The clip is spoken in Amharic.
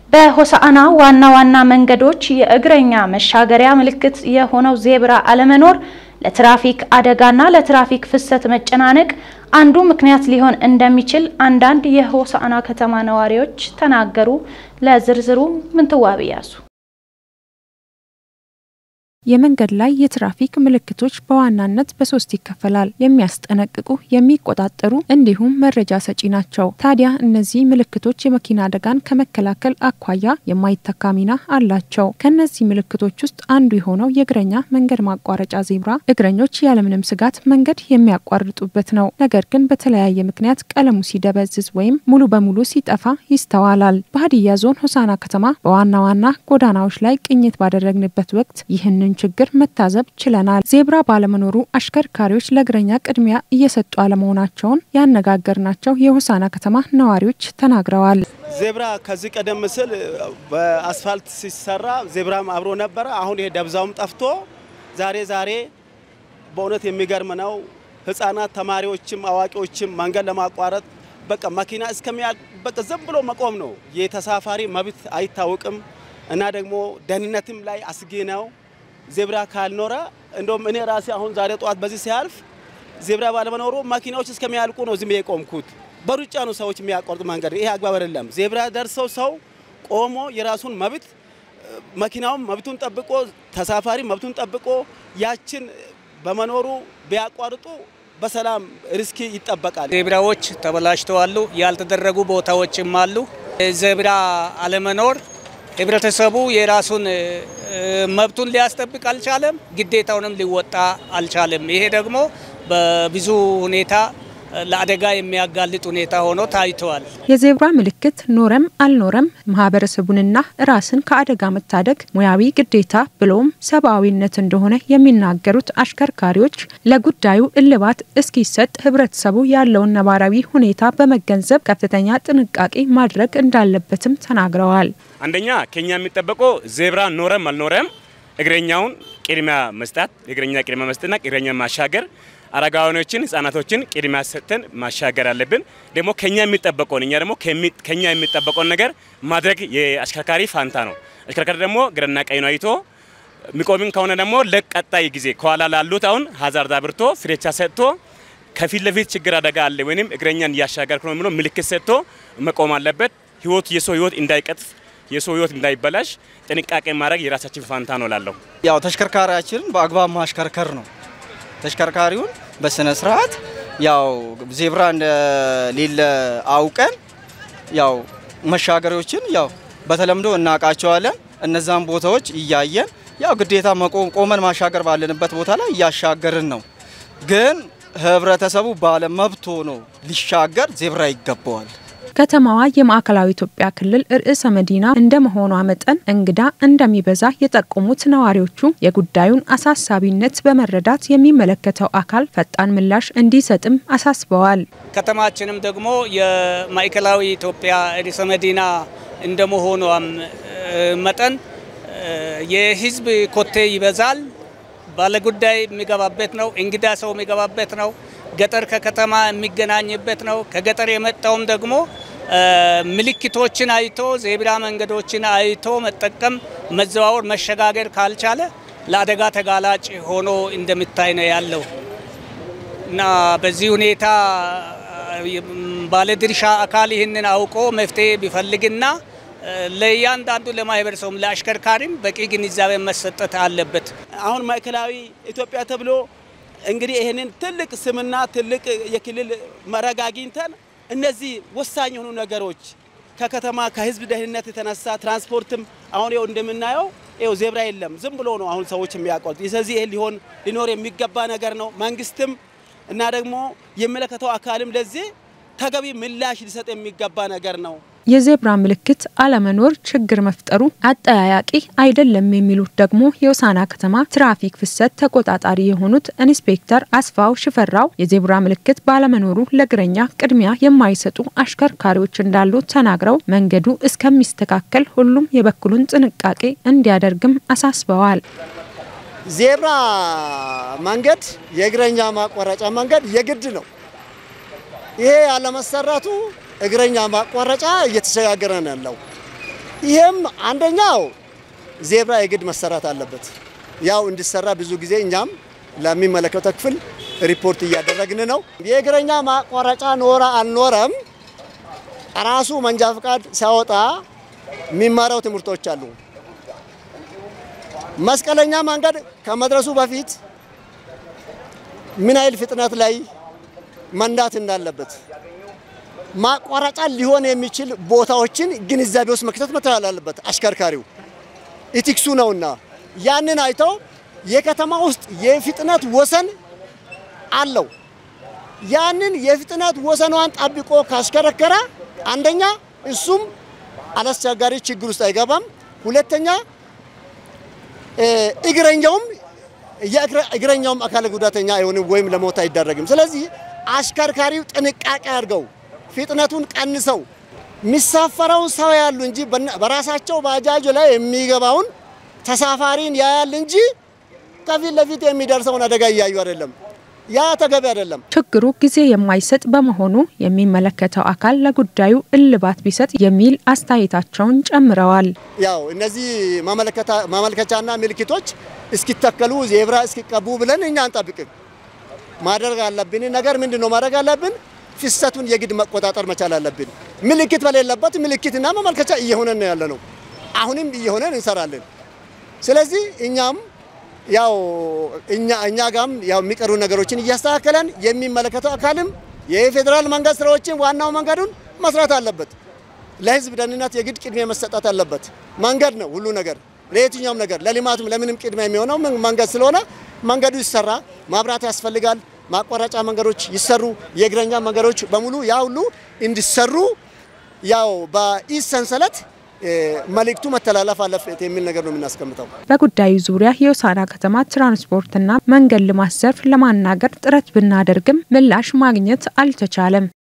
በሆሳዕና ዋና ዋና መንገዶች የእግረኛ መሻገሪያ ምልክት የሆነው ዜብራ አለመኖር ለትራፊክ አደጋና ለትራፊክ ፍሰት መጨናነቅ አንዱ ምክንያት ሊሆን እንደሚችል አንዳንድ የሆሳዕና ከተማ ነዋሪዎች ተናገሩ። ለዝርዝሩ ምንትዋብ ያሱ የመንገድ ላይ የትራፊክ ምልክቶች በዋናነት በሶስት ይከፈላል። የሚያስጠነቅቁ፣ የሚቆጣጠሩ እንዲሁም መረጃ ሰጪ ናቸው። ታዲያ እነዚህ ምልክቶች የመኪና አደጋን ከመከላከል አኳያ የማይተካ ሚና አላቸው። ከነዚህ ምልክቶች ውስጥ አንዱ የሆነው የእግረኛ መንገድ ማቋረጫ ዜብራ እግረኞች ያለምንም ስጋት መንገድ የሚያቋርጡበት ነው። ነገር ግን በተለያየ ምክንያት ቀለሙ ሲደበዝዝ ወይም ሙሉ በሙሉ ሲጠፋ ይስተዋላል። በሀዲያ ዞን ሆሳዕና ከተማ በዋና ዋና ጎዳናዎች ላይ ቅኝት ባደረግንበት ወቅት ይህንን ችግር መታዘብ ችለናል። ዜብራ ባለመኖሩ አሽከርካሪዎች ለእግረኛ ቅድሚያ እየሰጡ አለመሆናቸውን ያነጋገርናቸው የሆሳዕና ከተማ ነዋሪዎች ተናግረዋል። ዜብራ ከዚህ ቀደም ሲል በአስፋልት ሲሰራ ዜብራም አብሮ ነበረ። አሁን ይሄ ደብዛውም ጠፍቶ ዛሬ ዛሬ በእውነት የሚገርም ነው። ሕፃናት ተማሪዎችም አዋቂዎችም መንገድ ለማቋረጥ በቃ መኪና እስከሚያልቅ በቃ ዝም ብሎ መቆም ነው። የተሳፋሪ መብት አይታወቅም እና ደግሞ ደህንነትም ላይ አስጊ ነው። ዜብራ ካልኖረ እንደውም እኔ ራሴ አሁን ዛሬ ጠዋት በዚህ ሲያልፍ ዜብራ ባለመኖሩ መኪናዎች እስከሚያልቁ ነው ዝም የቆምኩት። በሩጫ ነው ሰዎች የሚያቋርጡ መንገድ። ይሄ አግባብ አይደለም። ዜብራ ደርሰው ሰው ቆሞ የራሱን መብት መኪናውም መብቱን ጠብቆ ተሳፋሪ መብቱን ጠብቆ ያችን በመኖሩ ቢያቋርጡ በሰላም ሪስክ ይጠበቃል። ዜብራዎች ተበላሽተዋሉ። ያልተደረጉ ቦታዎችም አሉ። ዜብራ አለመኖር ህብረተሰቡ የራሱን መብቱን ሊያስጠብቅ አልቻለም፣ ግዴታውንም ሊወጣ አልቻለም። ይሄ ደግሞ በብዙ ሁኔታ ለአደጋ የሚያጋልጥ ሁኔታ ሆኖ ታይተዋል። የዜብራ ምልክት ኖረም አልኖረም ማህበረሰቡንና ራስን ከአደጋ መታደግ ሙያዊ ግዴታ ብሎም ሰብአዊነት እንደሆነ የሚናገሩት አሽከርካሪዎች ለጉዳዩ እልባት እስኪሰጥ ህብረተሰቡ ያለውን ነባራዊ ሁኔታ በመገንዘብ ከፍተኛ ጥንቃቄ ማድረግ እንዳለበትም ተናግረዋል። አንደኛ ከኛ የሚጠበቀው ዜብራ ኖረም አልኖረም እግረኛውን ቅድሚያ መስጠት፣ እግረኛ ቅድሚያ መስጠትና እግረኛ ማሻገር አረጋውያኖችን ህጻናቶችን ቅድሚያ ሰጥተን ማሻገር አለብን። ደግሞ ከኛ የሚጠበቀውን እኛ ደግሞ ከኛ የሚጠበቀውን ነገር ማድረግ የአሽከርካሪ ፋንታ ነው። አሽከርካሪ ደግሞ ግራና ቀኙን አይቶ የሚቆምም ከሆነ ደግሞ ለቀጣይ ጊዜ ከኋላ ላሉት አሁን ሀዛርድ አብርቶ ፍሬቻ ሰጥቶ ከፊት ለፊት ችግር አደጋ አለ ወይም እግረኛን እያሻገርኩ ነው የሚለው ምልክት ሰጥቶ መቆም አለበት። ህይወት የሰው ህይወት እንዳይቀጥፍ የሰው ህይወት እንዳይበላሽ ጥንቃቄ ማድረግ የራሳችን ፋንታ ነው ላለሁ ያው ተሽከርካሪያችንን በአግባብ ማሽከርከር ነው ተሽከርካሪውን በስነ ስርዓት ያው ዜብራ እንደሌለ አውቀን ያው መሻገሪዎችን ያው በተለምዶ እናውቃቸዋለን። እነዛን ቦታዎች እያየን ያው ግዴታ መቆም ቆመን ማሻገር ባለንበት ቦታ ላይ እያሻገርን ነው። ግን ህብረተሰቡ ባለ መብት ሆኖ ሊሻገር ዜብራ ይገባዋል። ከተማዋ የማዕከላዊ ኢትዮጵያ ክልል ርዕሰ መዲና እንደመሆኗ መጠን እንግዳ እንደሚበዛ የጠቆሙት ነዋሪዎቹ የጉዳዩን አሳሳቢነት በመረዳት የሚመለከተው አካል ፈጣን ምላሽ እንዲሰጥም አሳስበዋል። ከተማችንም ደግሞ የማዕከላዊ ኢትዮጵያ ርዕሰ መዲና እንደመሆኗም መጠን የህዝብ ኮቴ ይበዛል። ባለጉዳይ የሚገባበት ነው። እንግዳ ሰው የሚገባበት ነው። ገጠር ከከተማ የሚገናኝበት ነው። ከገጠር የመጣውም ደግሞ ምልክቶችን አይቶ ዜብራ መንገዶችን አይቶ መጠቀም፣ መዘዋወር፣ መሸጋገር ካልቻለ ለአደጋ ተጋላጭ ሆኖ እንደሚታይ ነው ያለው እና በዚህ ሁኔታ ባለድርሻ አካል ይህንን አውቆ መፍትሄ ቢፈልግና ለእያንዳንዱ ለማህበረሰቡም ለአሽከርካሪም በቂ ግንዛቤ መሰጠት አለበት። አሁን ማዕከላዊ ኢትዮጵያ ተብሎ እንግዲህ ይህንን ትልቅ ስምና ትልቅ የክልል መረግ አግኝተን እነዚህ ወሳኝ የሆኑ ነገሮች ከከተማ ከህዝብ ደህንነት የተነሳ ትራንስፖርትም አሁን ይኸው እንደምናየው ይኸው ዜብራ የለም፣ ዝም ብሎ ነው አሁን ሰዎች የሚያቋርጡ። ስለዚህ ይህ ሊሆን ሊኖር የሚገባ ነገር ነው። መንግስትም እና ደግሞ የሚመለከተው አካልም ለዚህ ተገቢ ምላሽ ሊሰጥ የሚገባ ነገር ነው። የዜብራ ምልክት አለመኖር ችግር መፍጠሩ አጠያያቂ አይደለም የሚሉት ደግሞ የሆሳዕና ከተማ ትራፊክ ፍሰት ተቆጣጣሪ የሆኑት ኢንስፔክተር አስፋው ሽፈራው የዜብራ ምልክት ባለመኖሩ ለእግረኛ ቅድሚያ የማይሰጡ አሽከርካሪዎች እንዳሉ ተናግረው መንገዱ እስከሚስተካከል ሁሉም የበኩሉን ጥንቃቄ እንዲያደርግም አሳስበዋል። ዜብራ መንገድ የእግረኛ ማቋረጫ መንገድ የግድ ነው። ይሄ ያለመሰራቱ እግረኛ ማቋረጫ እየተሸጋገረ ነው ያለው። ይህም አንደኛው ዜብራ የግድ መሰራት አለበት። ያው እንዲሰራ ብዙ ጊዜ እኛም ለሚመለከተው ክፍል ሪፖርት እያደረግን ነው። የእግረኛ ማቋረጫ ኖረ አልኖረም ራሱ መንጃ ፈቃድ ሲያወጣ የሚማረው ትምህርቶች አሉ። መስቀለኛ መንገድ ከመድረሱ በፊት ምን ያህል ፍጥነት ላይ መንዳት እንዳለበት ማቋረጫ ሊሆን የሚችል ቦታዎችን ግንዛቤ ውስጥ መክተት መቻል አለበት አሽከርካሪው ኢቲክሱ ነውና ያንን አይተው የከተማ ውስጥ የፍጥነት ወሰን አለው። ያንን የፍጥነት ወሰኗን ጠብቆ ካሽከረከረ አንደኛ እሱም አላስቸጋሪ ችግር ውስጥ አይገባም። ሁለተኛ እግረኛውም የእግረኛውም አካል ጉዳተኛ አይሆንም ወይም ለሞት አይዳረግም። ስለዚህ አሽከርካሪው ጥንቃቄ አድርገው ፍጥነቱን ቀንሰው የሚሳፈረውን ሰው ያሉ እንጂ በራሳቸው ባጃጅ ላይ የሚገባውን ተሳፋሪን ያያል እንጂ ከፊት ለፊት የሚደርሰውን አደጋ እያዩ አይደለም። ያ ተገቢ አይደለም። ችግሩ ጊዜ የማይሰጥ በመሆኑ የሚመለከተው አካል ለጉዳዩ እልባት ቢሰጥ የሚል አስተያየታቸውን ጨምረዋል። ያው እነዚህ ማመልከቻና ምልክቶች እስኪተከሉ ዜብራ እስኪቀቡ ብለን እኛ አንጠብቅም። ማድረግ አለብን ነገር ምንድን ነው ማድረግ አለብን? ፍሰቱን የግድ መቆጣጠር መቻል አለብን። ምልክት በሌለበት ምልክትና ማመልከቻ እየሆነን ያለ ነው። አሁንም እየሆነን እንሰራለን። ስለዚህ እኛም ያው እኛ እኛ ጋም ያው የሚቀሩ ነገሮችን እያስተካከለን የሚመለከተው አካልም የፌዴራል መንገድ ስራዎችን ዋናው መንገዱን መስራት አለበት። ለህዝብ ደህንነት የግድ ቅድሚያ መሰጠት አለበት። መንገድ ነው ሁሉ ነገር ለየትኛውም ነገር ለልማቱም ለምንም ቅድሚያ የሚሆነው መንገድ ስለሆነ መንገዱ ይሰራ። ማብራት ያስፈልጋል። ማቋረጫ መንገዶች ይሰሩ። የእግረኛ መንገዶች በሙሉ ያ ሁሉ እንዲሰሩ ያው በኢስ ሰንሰለት መልእክቱ መተላለፍ አለበት የሚል ነገር ነው የምናስቀምጠው። በጉዳዩ ዙሪያ የሆሳዕና ከተማ ትራንስፖርትና መንገድ ልማት ዘርፍ ለማናገር ጥረት ብናደርግም ምላሽ ማግኘት አልተቻለም።